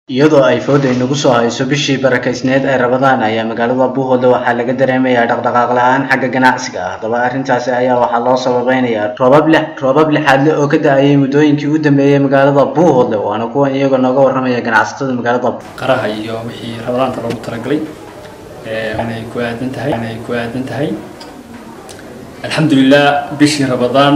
iyadoo ay fooda inagu soo hayso bishii barakaysneed ee rabadaan ayaa magaalada buuhoodle waxaa laga dareemayaa dhaqdhaqaaq la-aan xagga ganacsiga ah haddaba arrintaasi ayaa waxaa loo sababeynayaa roobab li roobab lixaadle oo ka da-ayay muddooyinkii u dambeeyey magaalada buuhoodle waana kuwan iyagoo nooga warramaya ganacsatada magaalada qaraha iyo wixii rabadaanta loogu talagalay inay ku aadan tahay inay ku aadan tahay alxamdulilah bishii rabadaan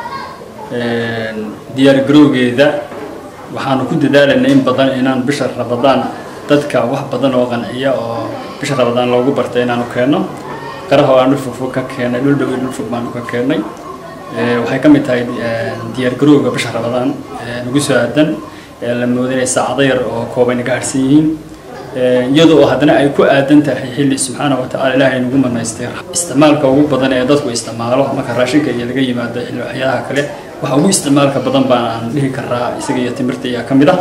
diyaar garowgeeda waxaanu ku dadaalanay in badan inaan bisha rabadaan dadka wax badan oo qanciya oo bisha rabadaan loogu bartay inaanu keenno qaraha oo aan dhul fogfog ka keenay dhul dhow iyo dhul fog baanu ka keennay waxay ka mid tahay diyaar garowga bisha rabadaan nagu soo aadan la mooda inay saacado yar oo kooban naga harsan yihiin iyadoo haddana ay ku aadan tahay xilli subxaana wa tacala ilaahay nagu manaystay isticmaalka ugu badan ee dadku isticmaalo marka raashinka iyo laga yimaado xilli waxyaalaha kale waxa ugu isticmaalka badan baan aan dhihi karaa isaga iyo timirta ayaa ka mid ah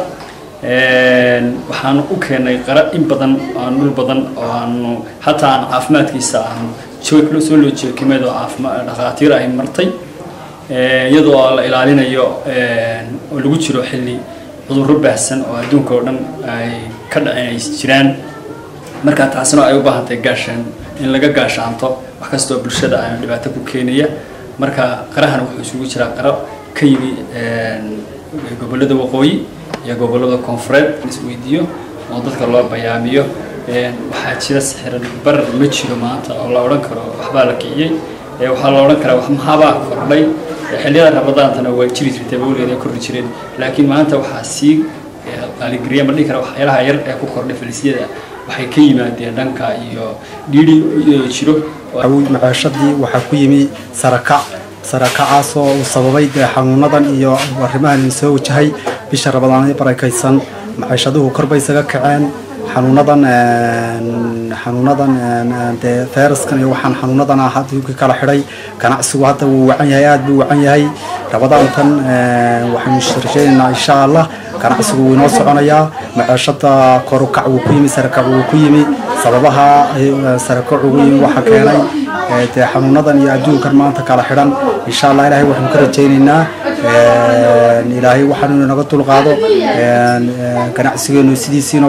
waxaanu u keenay qara in badan aan dhul badan oo aanu hataa aan caafimaadkiisa aanu joog soo loo jeekimeed oo caafimaad dhakhaatiir ay martay iyadoo la ilaalinayo oo lagu jiro xilli cudurro baahsan oo adduunka oo dhan ay ka dhaceen ay jiraan markaa taasina ay u baahantahay gaashaan in laga gaashaanto wax kastoo bulshada aan dhibaato ku keenaya marka qarahan wuxuu isugu jiraa qaro ka yimi gobollada waqooyi iyo gobollada koonfureed isweydiiyo oo dadka loo bayaamiyo waxaa jira sixiran bar ma jiro maanta oo la odhan karo waxbaa la kiciyey waxaa la odhan karaa wax maxaabaa kordhay xilliyada rabadaantana waa jiri jirtay weligeed ay korri jireen laakiin maanta waxaa sii qaaligariya ma dhihi kara waxyaalaha yar ee ku kordhay falisyada waxay ka yimaadeen dhanka iyo dhiidhi jiro macaashadii waxaa ku yimi sarakac sarakacaasoo uu sababay dee xanuunadan iyo arrimahan soo wajahay bisha rabadaanay barakaysan macaashaduhu korbay isaga kaceen xanuunadan xanuunadan dee fayraskan iyo waxaan xanuunadan ah adduunka kala xidhay ganacsigu hadda wuu wacan yahay aada buu wacan yahay rabadaantan waxaynu rajaynaynaa insha allah ganacsigu wuu inoo soconayaa macaashada korukac wuu ku yimi sarakac wuu ku yimi sababaha sarakac ugu yimi waxaa keenay dee xanuunadan iyo adduunkan maanta kala xidhan insha allah ilaahay waxaanu ka rajaynaynaa ilaahay waxaanu inaga dulqaado ganacsigeenu sidiisiino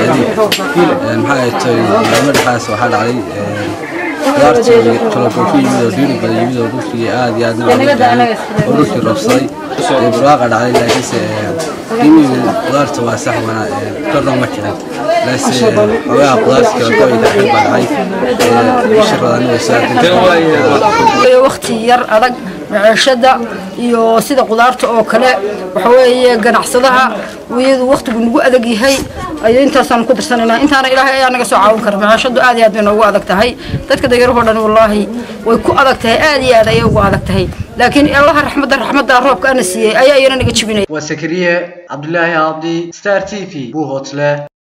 maxaa tahay maalmo dhexaas waxaa dhacday qudaartii qalabka ku yimid oo dhiiri badan yimid oo dhulkii aad iyo aad nabadgeliyay oo dhulkii roobsaday ee buraaqa dhacday laakiinse qiimihii qudaarta waa sax wana korna ma jirin laase xogaha qudaarta kala go-ayda xil baa dhacay bisha rabadaan way waqti yar adag maciishada iyo sida qudaarta oo kale waxa weeye ganacsadaha iyadu waqtigu nagu adag yahay ayo intaasaan ku darsanaynaa intaana ilaahay ayaa naga soo caawin kara maciishadu aad iyo aad bay noogu adag tahay dadka danyarahoo dhan wallaahi way ku adag tahay aad iyo aad ayay ugu adag tahay laakiin allaha raxmadda raxmadda roobka ana siiyey ayaa iyana naga jibinaya waa sakariye cabdulaahi abdi star t v buuhoodle